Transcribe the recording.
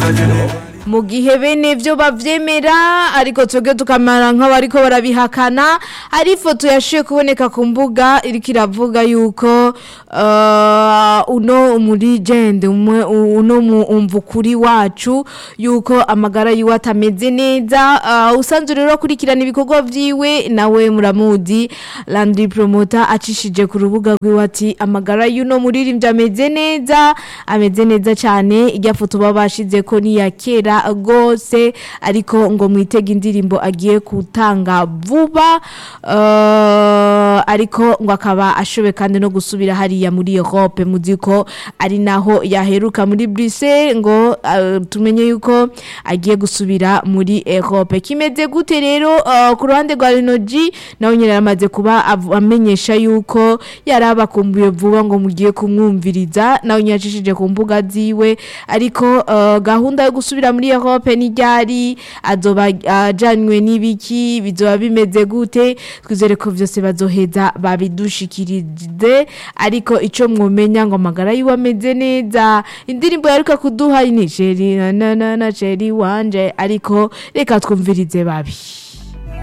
mu gihe bene vyo bavyemera ariko twebwe tukamara nk'abariko barabihakana hari ifoto yashiye kuboneka ku mbuga iriko iravuga yuko uh, uno umuligende umwe uno umvukuri wacu yuko amagara yiwe atameze neza uh, usanzwe rero akurikirana ibikorwa vyiwe nawe muramuzi Landry Promoter acishije ku rubuga rwiwe ati amagara y'uno muririmbyi ameze neza ameze neza cyane irya foto baba bashize ko ni ya kera gose ariko ngo mwitege indirimbo agiye gutanga vuba uh, ariko ngo akaba ashobe kandi no gusubira hariya muri Europe muziko ari naho yaheruka muri Bruxelles ngo uh, tumenye yuko agiye gusubira muri Europe kimeze gute rero uh, ku ruhande rwa Renoji nawe nyine yaramaze kuba av- amenyesha yuko yarabakumbuye vuba ngo mugiye kumwumviriza nawe nyine yacishije ku mbuga ziwe ariko uh, gahunda yo gusubira muri Europe ni ryari azoba ajanywe n'ibiki bizoba bimeze gute twizere ko vyose bazoheza babidushikirize ariko ico mwomenya ngo amagara yiwe ameze neza indirimbo yaruka kuduha ni Cheri na na na na Cheri wanje ariko reka twumvirize babi